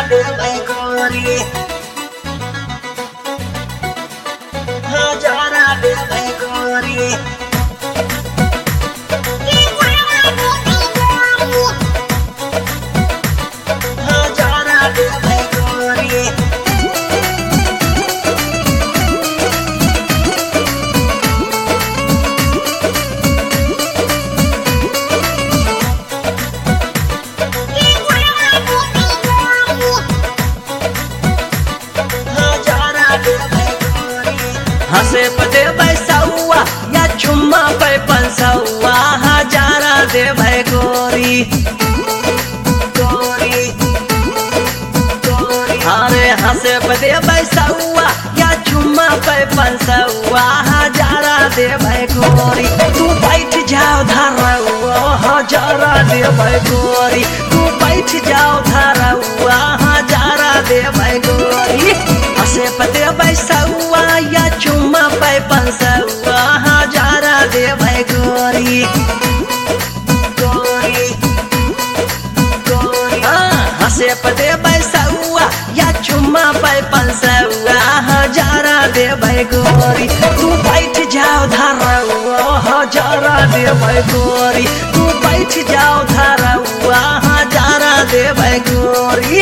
देबै गोरी हजारा देबै गोरी हजारा देबै गोरी हजारा देबै गोरी हंसे पे देबै सौआ या चुम्मा पे पंसौआ हजारा देबै गोरी गोरी गोरी अरे हंसे पे देबै सौआ या चुम्मा पे पंसौआ हजारा देबै गोरी तू बैठ जाओ धरौआ हजारा देबै गोरी तू बैठ जाओ धरौआ हजारा देबै गोरी हंसे पे देबै सौआ या चुम्मा पे पंसौआ हजारा देबै गोरी गोरी गोरी हंसे पे देबै सौआ या चुम्मा पे पंसौआ हजारा देबै गोरी तू बैठ जाओ धरौआ हजारा देबै गोरी तू बैठ जाओ धरौआ हजारा देबै गोरी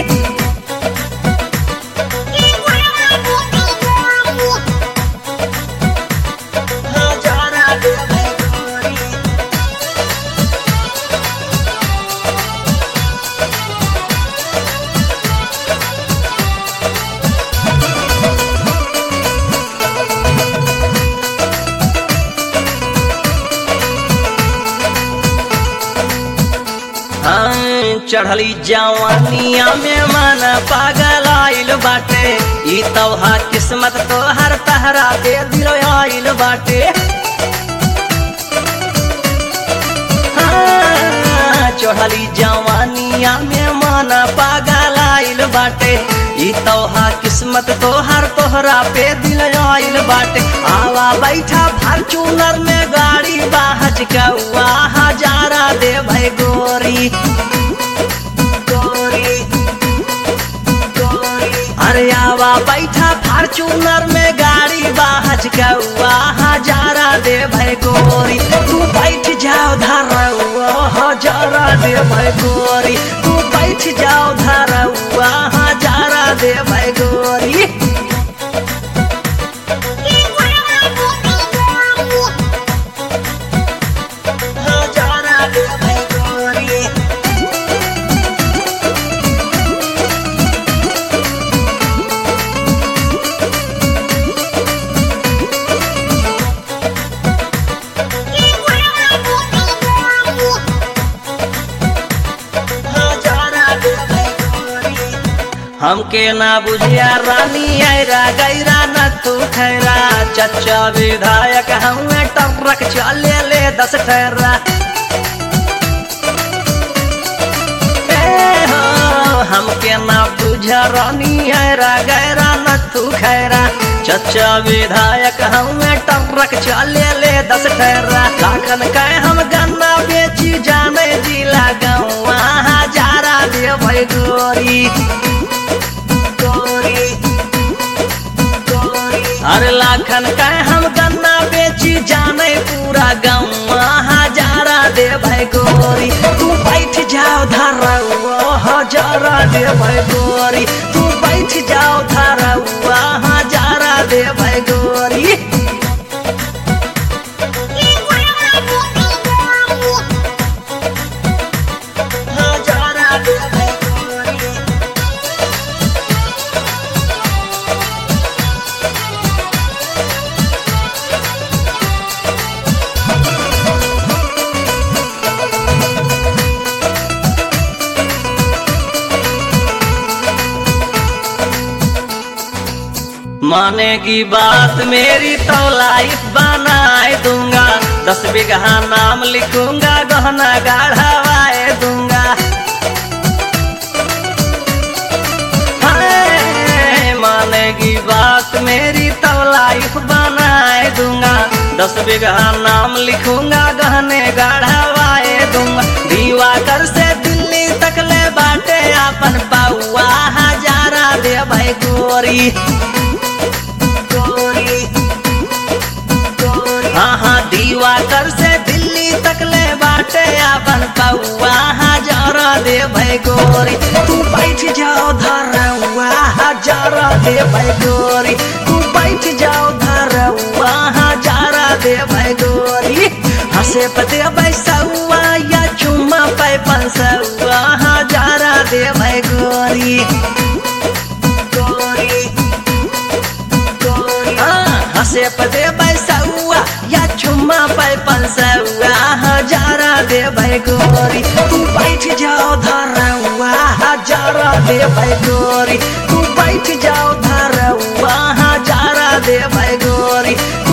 हजारा देबै गोरी हाँ, चढ़ली जवानिया में मन पागल आइल बाटे ई तोहा किस्मत तोहर तहरा दे दिल आइल बाटे हाँ, चढ़ली जवानिया में मन पागल आइल बाटे ई तोहा किस्मत तोहर तोहरा पे दिल आइल बाटे आवा बैठा फॉर्चूनर में गाड़ी बाहज कौआ हजारा दे भाई गोरी गोरी गोरी अरे आवा बैठा फॉर्चूनर में गाड़ी बाहज कौआ हजारा दे भाई गोरी तू बैठ जाओ धरौआ हजारा दे भाई गोरी तू बैठ जाओ धरौआ हजारा दे भाई गोरी हजारा देबै गोरी हजारा देबै गोरी हमके ना बुझिया रानी ऐरा गैरा न तू खैरा चचा विधायक हमें टरक चले ले दस ठहरा ए हो, हमके ना बुझा रानी ऐरा गैरा न तू खैरा चचा विधायक हमें टरक चले ले दस ठहरा लाखन कह हम गन्ना बेची जाने जिला गौआ हजारा देबै गोरी गोरी गोरी अरे लाखन का हम गन्ना बेची जाने पूरा गाँव हजारा दे भाई गोरी तू बैठ जाओ धरौआ हजारा दे भाई गोरी तू बैठ जाओ धरौआ हजारा दे भाई गोरी हजारा देबै गोरी मानेगी बात मेरी तो लाइफ बनाए दूंगा दस बीघा नाम लिखूंगा गहना गाढ़ावाए दूंगा हाय, मानेगी बात मेरी तो लाइफ बनाए दूंगा दस बीघा नाम लिखूंगा गहने गाढ़ावाए दूंगा दीवा कर से दिल्ली तक ले बाटे अपन बउआ हजार गोरी गोरी गोरी हाँ हाँ दीवा कर से दिल्ली तक ले बाटे अपन पौआ हजार दे भाई गोरी तू बैठ जाओ धरवा हजार दे भाई गोरी तू बैठ जाओ धरवा हजार दे भाई गोरी हंसे पते बैसौआ या चुम्मा पे पंसौआ हजार दे भाई गोरी गोरी गोरी हाँ, हंसे पते बैसौआ या चुम्मा पे पंसौआ हजारा दे भाई गोरी तू बैठ जाओ धरवा हजारा दे भाई गोरी तू बैठ जाओ धरवा हजारा दे भाई गोरी